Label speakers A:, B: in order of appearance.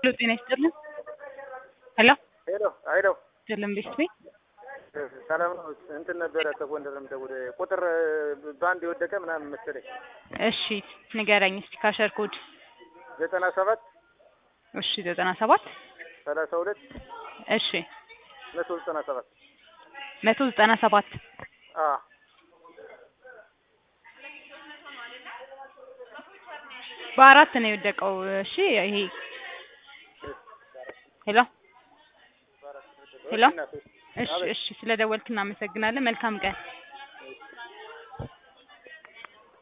A: ሄሎ ጤና ይስጥልን። ሄሎ
B: ሄሎ ሄሎ
A: አይደለም ቤት ቤት
B: ሰላም ነው። እንትን ነበረ ከጎንደር ነው የምደውልህ። ቁጥር በአንድ የወደቀ ምናምን መሰለኝ።
A: እሺ ንገረኝ እስቲ ካሸር ኮድ
B: ዘጠና ሰባት
A: እሺ ዘጠና ሰባት
B: ሰላሳ ሁለት
A: እሺ
B: መቶ ዘጠና ሰባት
A: መቶ ዘጠና ሰባት
B: አ
A: በአራት ነው የወደቀው። እሺ ይሄ ሄሎ ሄሎ እሺ እሺ ስለደወልክ እናመሰግናለን። መልካም ቀን